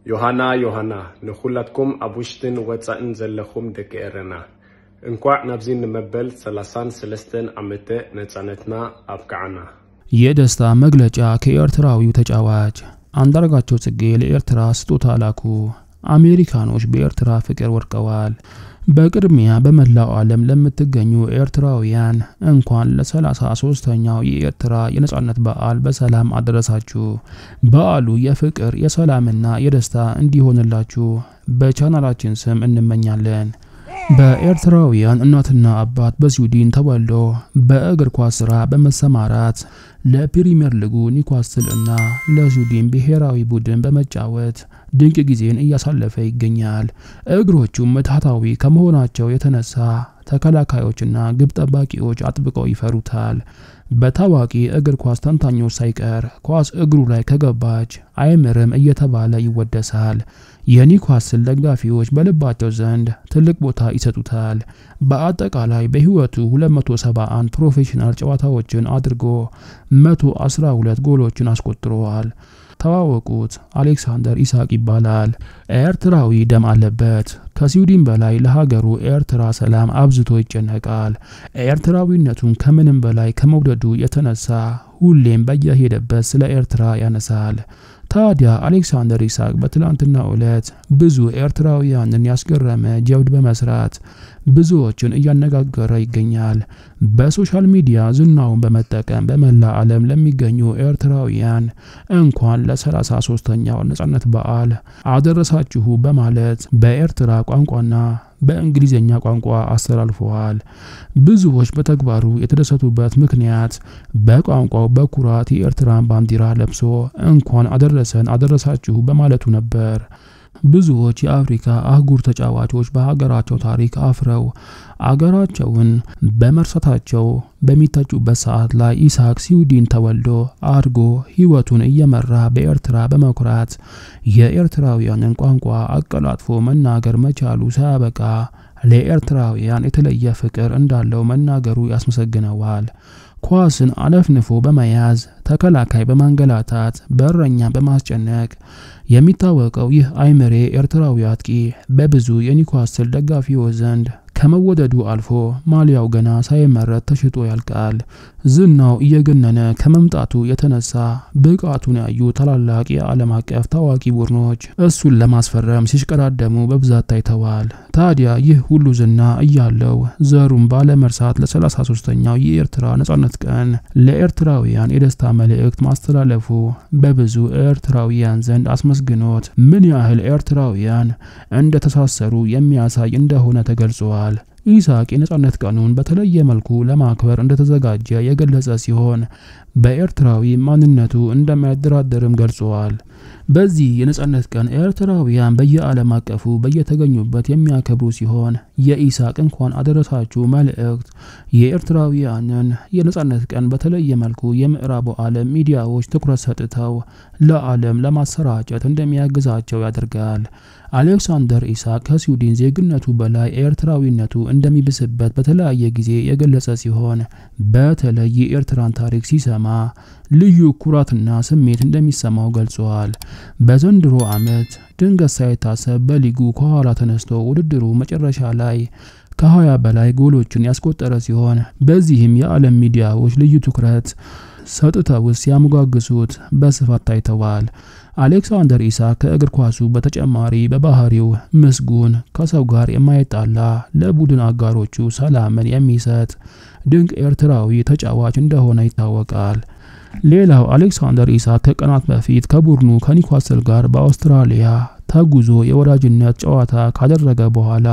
ዮሃና ዮሃና ንኹላትኩም ኣብ ውሽጥን ወፃእን ዘለኹም ደቂ ኤረና እንኳዕ ናብዚ ንመበል 33 ዓመተ ነፃነትና ኣብቅዓና። የደስታ መግለጫ ከኤርትራዊው ተጫዋች አንዳርጋቸው ጽጌ ለኤርትራ ስጦታ ላኩ። አሜሪካኖች በኤርትራ ፍቅር ወድቀዋል። በቅድሚያ በመላው ዓለም ለምትገኙ ኤርትራውያን እንኳን ለ33ኛው የኤርትራ የነጻነት በዓል በሰላም አደረሳችሁ። በዓሉ የፍቅር የሰላምና የደስታ እንዲሆንላችሁ በቻናላችን ስም እንመኛለን። በኤርትራውያን እናትና አባት በስዊድን ተወልዶ በእግር ኳስ ስራ በመሰማራት ለፕሪሚየር ሊጉ ኒውካስትል እና ለስዊድን ብሔራዊ ቡድን በመጫወት ድንቅ ጊዜን እያሳለፈ ይገኛል። እግሮቹም ምትሃታዊ ከመሆናቸው የተነሳ ተከላካዮችና ግብ ጠባቂዎች አጥብቀው ይፈሩታል። በታዋቂ እግር ኳስ ተንታኞች ሳይቀር ኳስ እግሩ ላይ ከገባች አይምርም እየተባለ ይወደሳል። የኒውካስል ደጋፊዎች በልባቸው ዘንድ ትልቅ ቦታ ይሰጡታል። በአጠቃላይ በሕይወቱ 271 ፕሮፌሽናል ጨዋታዎችን አድርጎ 112 ጎሎችን አስቆጥረዋል። ተዋወቁት። አሌክሳንደር ኢሳቅ ይባላል። ኤርትራዊ ደም አለበት። ከስዊድን በላይ ለሀገሩ ኤርትራ ሰላም አብዝቶ ይጨነቃል። ኤርትራዊነቱን ከምንም በላይ ከመውደዱ የተነሳ ሁሌም በየሄደበት ስለ ኤርትራ ያነሳል። ታዲያ አሌክሳንደር ኢሳቅ በትላንትናው ዕለት ብዙ ኤርትራውያንን ያስገረመ ጀብድ በመስራት ብዙዎችን እያነጋገረ ይገኛል። በሶሻል ሚዲያ ዝናውን በመጠቀም በመላ ዓለም ለሚገኙ ኤርትራውያን እንኳን ለ33ኛው ነጻነት በዓል አደረሳችሁ በማለት በኤርትራ ቋንቋና በእንግሊዝኛ ቋንቋ አስተላልፈዋል። ብዙዎች በተግባሩ የተደሰቱበት ምክንያት በቋንቋው በኩራት የኤርትራን ባንዲራ ለብሶ እንኳን አደረሰን አደረሳችሁ በማለቱ ነበር። ብዙዎች የአፍሪካ አህጉር ተጫዋቾች በሀገራቸው ታሪክ አፍረው አገራቸውን በመርሳታቸው በሚተጩበት ሰዓት ላይ ኢሳቅ ስዊድን ተወልዶ አድጎ ሕይወቱን እየመራ በኤርትራ በመኩራት የኤርትራውያንን ቋንቋ አቀላጥፎ መናገር መቻሉ ሳያበቃ ለኤርትራውያን የተለየ ፍቅር እንዳለው መናገሩ ያስመሰግነዋል። ኳስን አነፍንፎ በመያዝ ተከላካይ በማንገላታት በረኛ በማስጨነቅ የሚታወቀው ይህ አይምሬ ኤርትራዊ አጥቂ በብዙ የኒውካስትል ደጋፊዎች ዘንድ ከመወደዱ አልፎ ማሊያው ገና ሳይመረት ተሽጦ ያልቃል። ዝናው እየገነነ ከመምጣቱ የተነሳ ብቃቱን ያዩ ታላላቅ የዓለም አቀፍ ታዋቂ ቡድኖች እሱን ለማስፈረም ሲሽቀዳደሙ በብዛት ታይተዋል። ታዲያ ይህ ሁሉ ዝና እያለው ዘሩን ባለመርሳት ለ33ኛው የኤርትራ ነጻነት ቀን ለኤርትራውያን የደስታ መልእክት ማስተላለፉ በብዙ ኤርትራውያን ዘንድ አስመስግኖት ምን ያህል ኤርትራውያን እንደተሳሰሩ የሚያሳይ እንደሆነ ተገልጿል። ኢሳቅ የነጻነት ቀኑን በተለየ መልኩ ለማክበር እንደተዘጋጀ የገለጸ ሲሆን በኤርትራዊ ማንነቱ እንደማይደራደርም ገልጸዋል። በዚህ የነጻነት ቀን ኤርትራውያን በየዓለም አቀፉ በየተገኙበት የሚያከብሩ ሲሆን የኢሳቅ እንኳን አደረሳችሁ መልእክት የኤርትራውያንን የነጻነት ቀን በተለየ መልኩ የምዕራቡ ዓለም ሚዲያዎች ትኩረት ሰጥተው ለዓለም ለማሰራጨት እንደሚያግዛቸው ያደርጋል። አሌክሳንደር ኢሳቅ ከስዊድን ዜግነቱ በላይ ኤርትራዊነቱ እንደሚብስበት በተለያየ ጊዜ የገለጸ ሲሆን በተለይ የኤርትራን ታሪክ ሲሰማ ልዩ ኩራትና ስሜት እንደሚሰማው ገልጸዋል። በዘንድሮ ዓመት ድንገት ሳይታሰብ በሊጉ ከኋላ ተነስቶ ውድድሩ መጨረሻ ላይ ከ20 በላይ ጎሎችን ያስቆጠረ ሲሆን በዚህም የዓለም ሚዲያዎች ልዩ ትኩረት ሰጥተው ሲያሞጋግሱት በስፋት ታይተዋል። አሌክሳንደር ኢሳቅ ከእግር ኳሱ በተጨማሪ በባህሪው ምስጉን፣ ከሰው ጋር የማይጣላ፣ ለቡድን አጋሮቹ ሰላምን የሚሰጥ ድንቅ ኤርትራዊ ተጫዋች እንደሆነ ይታወቃል። ሌላው አሌክሳንደር ኢሳቅ ከቀናት በፊት ከቡድኑ ከኒውካስል ጋር በአውስትራሊያ ተጉዞ የወዳጅነት ጨዋታ ካደረገ በኋላ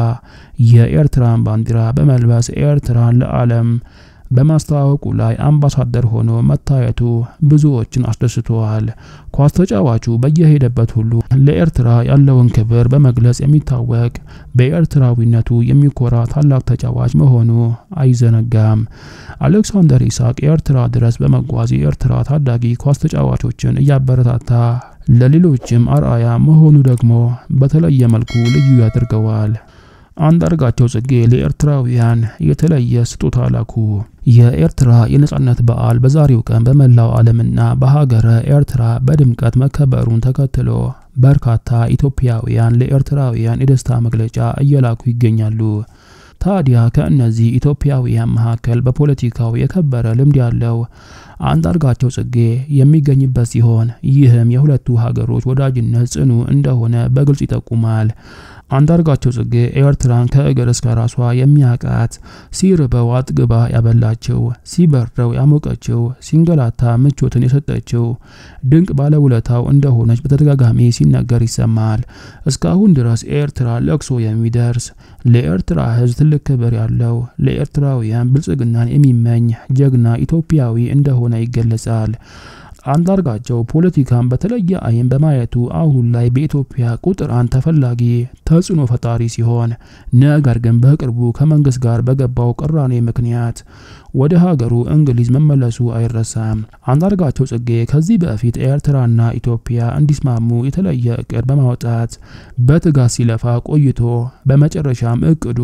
የኤርትራን ባንዲራ በመልበስ ኤርትራን ለዓለም በማስተዋወቁ ላይ አምባሳደር ሆኖ መታየቱ ብዙዎችን አስደስተዋል። ኳስ ተጫዋቹ በየሄደበት ሁሉ ለኤርትራ ያለውን ክብር በመግለጽ የሚታወቅ በኤርትራዊነቱ የሚኮራ ታላቅ ተጫዋች መሆኑ አይዘነጋም። አሌክሳንደር ኢሳቅ ኤርትራ ድረስ በመጓዝ የኤርትራ ታዳጊ ኳስ ተጫዋቾችን እያበረታታ ለሌሎችም አርአያ መሆኑ ደግሞ በተለየ መልኩ ልዩ ያደርገዋል። አንዳርጋቸው ጽጌ ለኤርትራውያን የተለየ ስጦታ ላኩ። የኤርትራ የነጻነት በዓል በዛሬው ቀን በመላው ዓለምና በሀገረ ኤርትራ በድምቀት መከበሩን ተከትሎ በርካታ ኢትዮጵያውያን ለኤርትራውያን የደስታ መግለጫ እየላኩ ይገኛሉ። ታዲያ ከእነዚህ ኢትዮጵያውያን መካከል በፖለቲካው የከበረ ልምድ ያለው አንዳርጋቸው ጽጌ የሚገኝበት ሲሆን ይህም የሁለቱ ሀገሮች ወዳጅነት ጽኑ እንደሆነ በግልጽ ይጠቁማል። አንዳርጋቸው ጽጌ ኤርትራን ከእግር እስከ ራሷ የሚያቃት፣ ሲርበው አጥግባ ያበላቸው፣ ሲበርደው ያሞቀችው፣ ሲንገላታ ምቾትን የሰጠችው ድንቅ ባለውለታው እንደሆነች በተደጋጋሚ ሲነገር ይሰማል። እስካሁን ድረስ ኤርትራ ለቅሶ የሚደርስ ለኤርትራ ሕዝብ ትልቅ ክብር ያለው ለኤርትራውያን ብልጽግናን የሚመኝ ጀግና ኢትዮጵያዊ እንደሆነ ይገለጻል። አንዳርጋቸው ፖለቲካን በተለየ ዓይን በማየቱ አሁን ላይ በኢትዮጵያ ቁጥር አንድ ተፈላጊ ተጽዕኖ ፈጣሪ ሲሆን ነገር ግን በቅርቡ ከመንግስት ጋር በገባው ቅራኔ ምክንያት ወደ ሀገሩ እንግሊዝ መመለሱ አይረሳም። አንዳርጋቸው ጽጌ ከዚህ በፊት ኤርትራና ኢትዮጵያ እንዲስማሙ የተለየ እቅድ በማውጣት በትጋት ሲለፋ ቆይቶ በመጨረሻም እቅዱ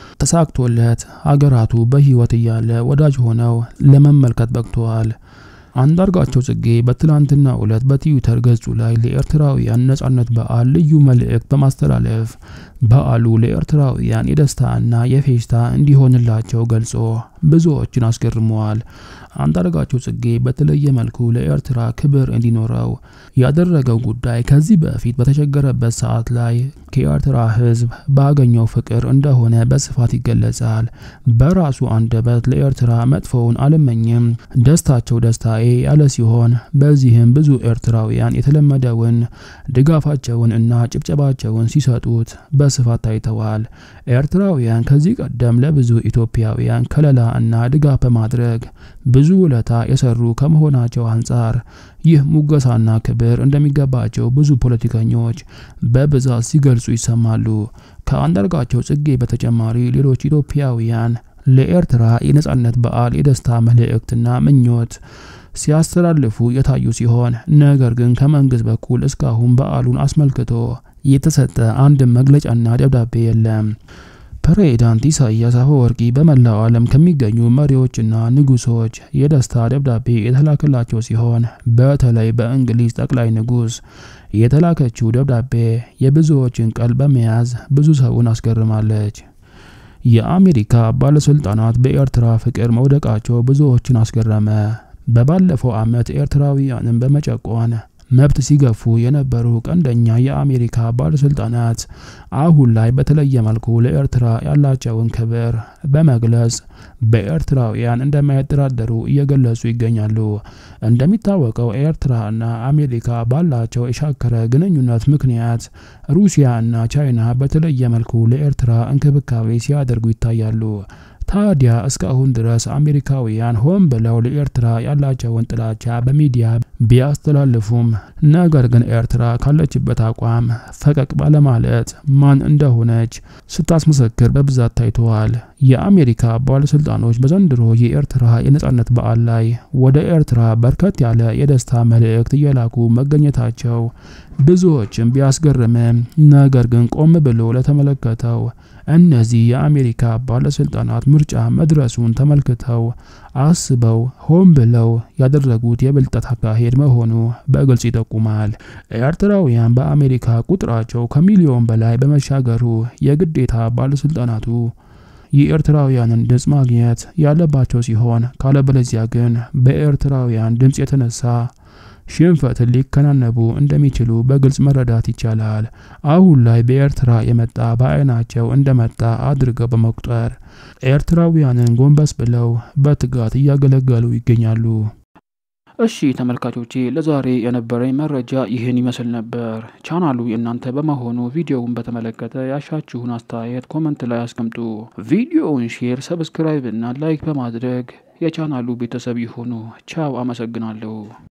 ተሳክቶለት ሀገራቱ በሕይወት እያለ ወዳጅ ሆነው ለመመልከት በቅተዋል። አንዳርጋቸው ጽጌ በትላንትና ዕለት በትዊተር ገጹ ላይ ለኤርትራውያን ነጻነት በዓል ልዩ መልእክት በማስተላለፍ በዓሉ ለኤርትራውያን የደስታና የፌሽታ እንዲሆንላቸው ገልጾ ብዙዎችን አስገርመዋል። አንዳርጋቸው ጽጌ በተለየ መልኩ ለኤርትራ ክብር እንዲኖረው ያደረገው ጉዳይ ከዚህ በፊት በተቸገረበት ሰዓት ላይ ከኤርትራ ሕዝብ ባገኘው ፍቅር እንደሆነ በስፋት ይገለጻል። በራሱ አንደበት ለኤርትራ መጥፎውን አልመኝም፣ ደስታቸው ደስታዬ ያለ ሲሆን በዚህም ብዙ ኤርትራውያን የተለመደውን ድጋፋቸውን እና ጭብጨባቸውን ሲሰጡት በስፋት ታይተዋል። ኤርትራውያን ከዚህ ቀደም ለብዙ ኢትዮጵያውያን ከለላ እና ድጋፍ በማድረግ ብዙ ውለታ የሰሩ ከመሆናቸው አንጻር ይህ ሙገሳና ክብር እንደሚገባቸው ብዙ ፖለቲከኞች በብዛት ሲገልጹ ይሰማሉ። ከአንዳርጋቸው ጽጌ በተጨማሪ ሌሎች ኢትዮጵያውያን ለኤርትራ የነጻነት በዓል የደስታ መልእክትና ምኞት ሲያስተላልፉ የታዩ ሲሆን ነገር ግን ከመንግስት በኩል እስካሁን በዓሉን አስመልክቶ የተሰጠ አንድም መግለጫና ደብዳቤ የለም። ፕሬዝዳንት ኢሳያስ አፈወርቂ በመላው ዓለም ከሚገኙ መሪዎችና ንጉሶች የደስታ ደብዳቤ የተላከላቸው ሲሆን በተለይ በእንግሊዝ ጠቅላይ ንጉስ የተላከችው ደብዳቤ የብዙዎችን ቀልብ በመያዝ ብዙ ሰውን አስገርማለች። የአሜሪካ ባለስልጣናት በኤርትራ ፍቅር መውደቃቸው ብዙዎችን አስገረመ። በባለፈው ዓመት ኤርትራውያንን በመጨቆን መብት ሲገፉ የነበሩ ቀንደኛ የአሜሪካ ባለስልጣናት አሁን ላይ በተለየ መልኩ ለኤርትራ ያላቸውን ክብር በመግለጽ በኤርትራውያን እንደማይደራደሩ እየገለጹ ይገኛሉ። እንደሚታወቀው ኤርትራና አሜሪካ ባላቸው የሻከረ ግንኙነት ምክንያት ሩሲያ እና ቻይና በተለየ መልኩ ለኤርትራ እንክብካቤ ሲያደርጉ ይታያሉ። ታዲያ እስካሁን ድረስ አሜሪካውያን ሆን ብለው ለኤርትራ ያላቸውን ጥላቻ በሚዲያ ቢያስተላልፉም ነገር ግን ኤርትራ ካለችበት አቋም ፈቀቅ ባለማለት ማን እንደሆነች ስታስመሰክር በብዛት ታይተዋል። የአሜሪካ ባለስልጣኖች በዘንድሮ የኤርትራ የነጻነት በዓል ላይ ወደ ኤርትራ በርከት ያለ የደስታ መልእክት እየላኩ መገኘታቸው ብዙዎችን ቢያስገርምም ነገር ግን ቆም ብሎ ለተመለከተው እነዚህ የአሜሪካ ባለስልጣናት ምርጫ መድረሱን ተመልክተው አስበው ሆን ብለው ያደረጉት የብልጠት አካሄድ መሆኑ በግልጽ ይጠቁማል። ኤርትራውያን በአሜሪካ ቁጥራቸው ከሚሊዮን በላይ በመሻገሩ የግዴታ ባለስልጣናቱ የኤርትራውያንን ድምፅ ማግኘት ያለባቸው ሲሆን ካለበለዚያ ግን በኤርትራውያን ድምፅ የተነሳ ሽንፈትን ሊከናነቡ እንደሚችሉ በግልጽ መረዳት ይቻላል። አሁን ላይ በኤርትራ የመጣ በዓይናቸው እንደመጣ አድርገው በመቁጠር ኤርትራውያንን ጎንበስ ብለው በትጋት እያገለገሉ ይገኛሉ። እሺ ተመልካቾቼ ለዛሬ የነበረኝ መረጃ ይህን ይመስል ነበር። ቻናሉ የእናንተ በመሆኑ ቪዲዮውን በተመለከተ ያሻችሁን አስተያየት ኮመንት ላይ አስቀምጡ። ቪዲዮውን ሼር፣ ሰብስክራይብ እና ላይክ በማድረግ የቻናሉ ቤተሰብ ይሁኑ። ቻው፣ አመሰግናለሁ።